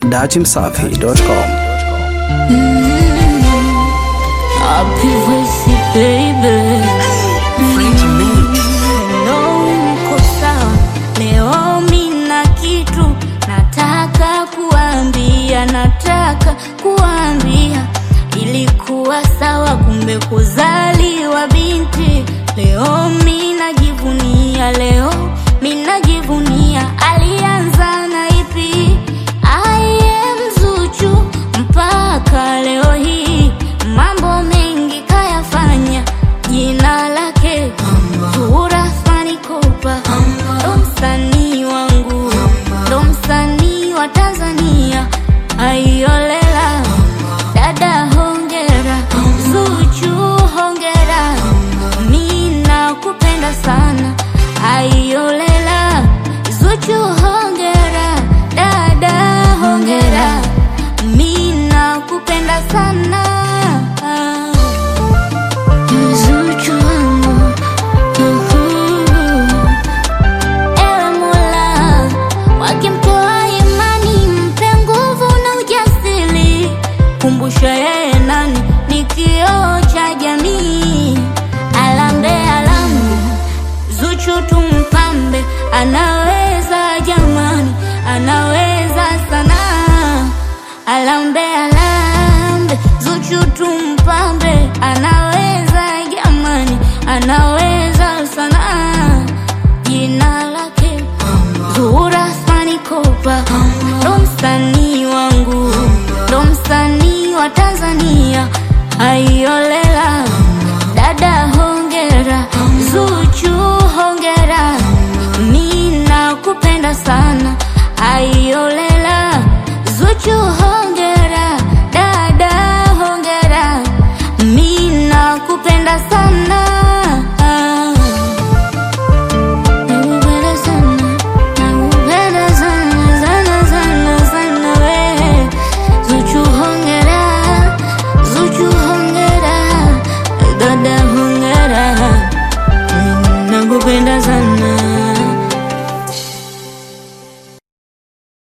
dachimsafi.com. Happy voice baby Hello, mko sawa? Leo mina kitu nataka kuambia, nataka kuambia. Ilikuwa sawa, kumbe kuzaliwa binti. Leo minajivunia, leo minajivunia. Alianza na ipi? I am Zuchu mpaka leo hii, mambo mengi kayafanya, jina lake Zuhura Fani Kopa, ndo msanii wangu, ndo msanii wa Tanzania. Aiolela dada, hongera Zuchu, hongera, mi nakupenda sana. Aiolela Zuchu, hongera dada, hongera, mi nakupenda sana. Zuchu wangu, uhu. Ewe Mola, wakimtoa imani, mpe nguvu na ujasiri. Kumbusha yeye nani ni kioo cha jamii. Alambe alambe, Zuchu tumpambe, anaweza jamani, anaweza sana. Alambe alambe, Zuchu tumpambe, anaweza jamani, anaweza sana. Jina lake Zuhura Fani Kopa, ndo msanii wangu, ndo msanii wa Tanzania. Aiolela dada, hongera Zuchu, hongera, mi nakupenda sana. Aiolela Zuchu, hongera dada, hongera, mi nakupenda sana. Nakupenda sana, nakupenda sana, sana, sana, sana we. Zuchu hongera, Zuchu hongera, dada hongera.